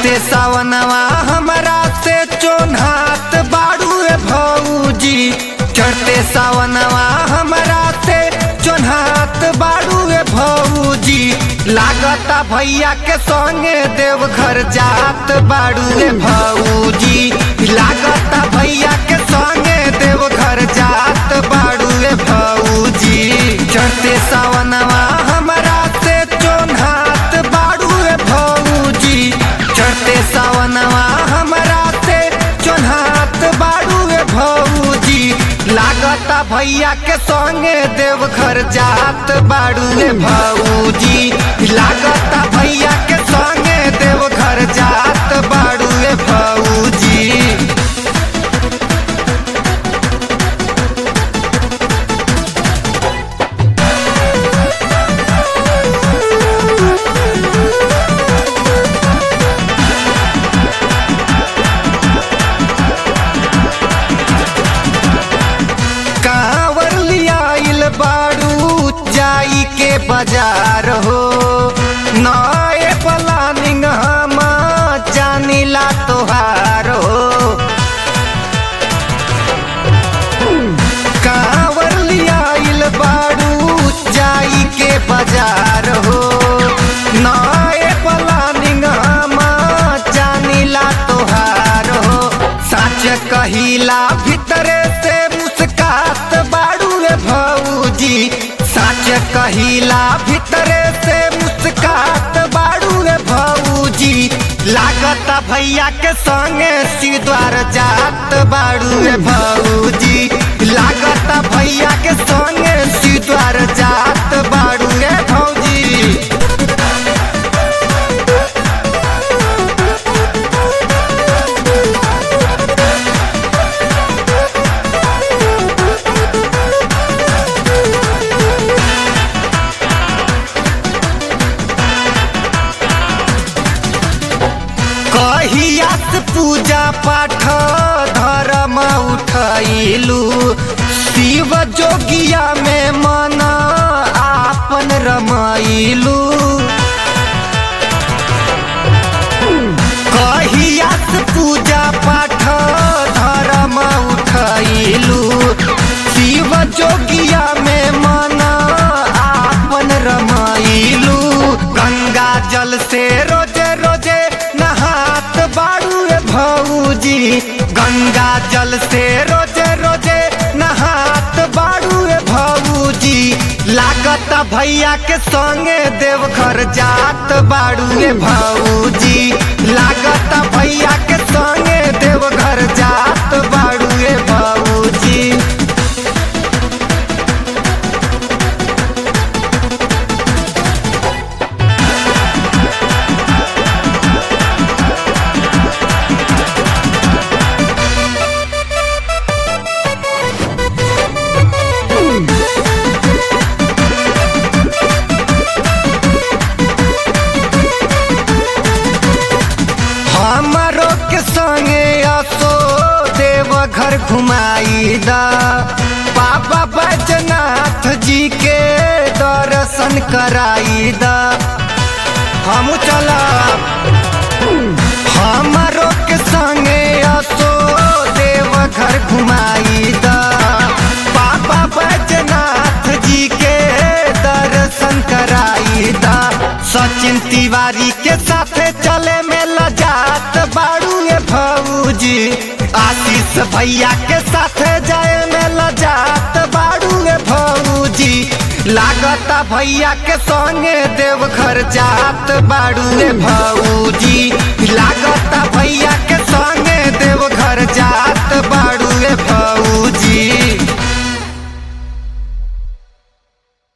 चढ़ते सावनवा हमरा से चोन्हात बाड़ू ए भौजी चढ़ते सावनवा हमरा से चोन्हात बाड़ू ए भौजी लागता भैया के संगे देवघर जात बाड़ू ए भौजी लागता भैया के संगे देवघर जात बाड़ू ए भौजी चढ़ते सावनवा हमरा से चोन्हात बाड़ू ए भौजी चढ़ते सावनवा हमरा से चोन्हात बाड़ू ए भौजी लागता भैया के संगे देवघर जात बाड़ू ए भौजी लागता भैया के संगे देवघर जात बाड़ू ए भौजी कांवर लियाइल बाड़ू जाई के बाजार हो नए प्लानिंग हम जानिला तोहार हो कांवर लियाइल बाड़ू जाई के बाजार हो नए प्लानिंग हम जानिला तोहार हो सच कहिला भीतरे से मुस्कात बाड़ू रे भौजी सच कहिला भीतरे से मुस्कात बाड़ू रे भौजी लागत भैया के संगे सिद्वार जात बाड़ू रे भौजी लागत भैया के संगे सिद्वार जात बाड़ू रे भौजी कहियास पूजा पाठ धर्म उठैलू शिव जोगिया में मन आपन रमैलू कहियास पूजा पाठ धर्म उठैलू शिव जोगिया में मन आपन रमैलू गंगा जल से रोजे रोजे नहात बाड़ू रे भौजी गंगा जल से रोजे रोजे नहात बाड़ू रे भौजी लागत भैया के संगे देवघर जात बाड़ू रे भौजी लागत भैया के संगे देवघर जात बाड़ू रे भौजी हमारो के संगे असो देव घर घुमाई दा बाबा बैजनाथ जी के दर्शन कराई दा हम चला हमारो के संगे असो देव घर घुमाई दा बाबा बैजनाथ जी के दर्शन कराई दा सचिन तिवारी के साथे चले में लजात बाड़ू ए भौजी आशीष भैया के साथे जाए में लजात बाड़ू ए भौजी लागता भैया के संगे देवघर जात बाड़ू ए भौजी लागता भैया के संगे देवघर जात बाड़ू ए भौजी